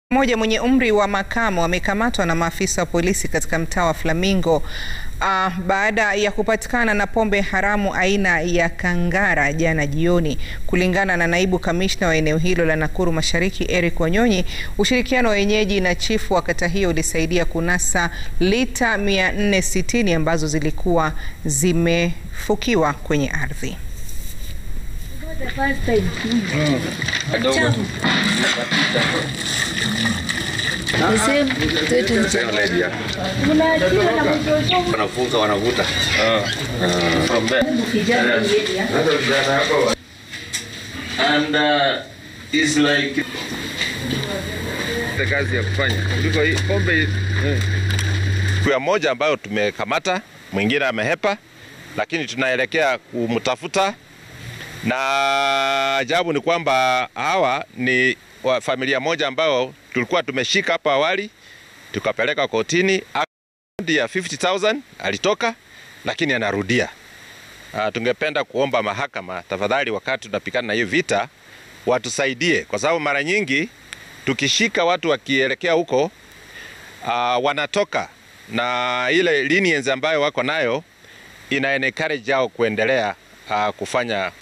mmoja mwenye umri wa makamo amekamatwa na maafisa wa polisi katika mtaa wa Flamingo uh, baada ya kupatikana na pombe haramu aina ya kangara jana jioni. Kulingana na naibu kamishna wa eneo hilo la Nakuru Mashariki Eric Wanyonyi, ushirikiano wa wenyeji na chifu wa kata hiyo ulisaidia kunasa lita 460 ambazo zilikuwa zimefukiwa kwenye ardhi. wanafunga wanavuta from there and uh, is like kazi ya kufanya kuliko hii pombe. Kwa moja ambayo tumekamata, mwingine amehepa, lakini tunaelekea kumtafuta, na ajabu ni kwamba hawa ni wa familia moja ambao tulikuwa tumeshika hapo awali, tukapeleka kotini ya 50,000 alitoka, lakini anarudia. Uh, tungependa kuomba mahakama tafadhali, wakati tunapikana na hiyo vita, watusaidie kwa sababu mara nyingi tukishika watu wakielekea huko uh, wanatoka na ile lenience ambayo wako nayo ina encourage yao kuendelea uh, kufanya